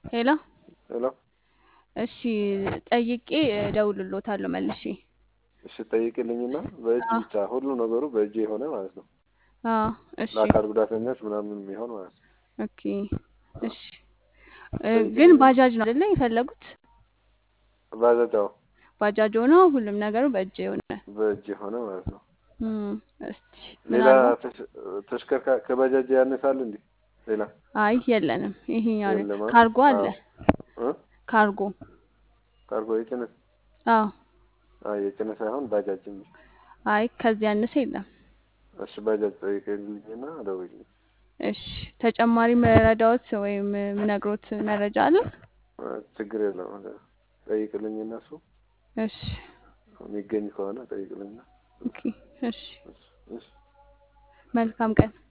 ሄሎ ሄሎ እሺ ጠይቄ እደውልልዎታለሁ መልሼ። እሺ ጠይቅልኝና በእጅ አዎ ብቻ ሁሉ ነገሩ በእጅ የሆነ ማለት ነው። አዎ እሺ ለአካል ጉዳተኞች ምናምን የሚሆን ማለት ነው። ኦኬ እሺ እ ግን ጠይቅልኝ። ባጃጅ ነው አይደለ የፈለጉት? ባጃጃው ባጃጅ ሆኖ ሁሉም ነገሩ በእጅ የሆነ በእጅ የሆነ ማለት ነው። እም፣ እስቲ ሌላ ምናልባት ተሽ- ተሽከርካሪ ከባጃጅ ያነሳል እንዴ? ሌላ አይ የለንም፣ ይሄኛው ነው። የለም። ካርጎ አለ እ ካርጎ ካርጎ የጭነት አዎ አይ የጭነት ሳይሆን ባጃጅ እንጂ። አይ ከዚህ ያነሰ የለም። እሺ ባጃጅ ጠይቅልኝና ደውልልኝ። እሺ ተጨማሪ መረዳዎት ወይም ምነግሮት መረጃ አለ? እ ችግር የለውም። ጠይቅልኝና እሱ እሺ የሚገኝ ከሆነ ጠይቅልኝና ኦኬ እሺ እሺ እሺ መልካም ቀን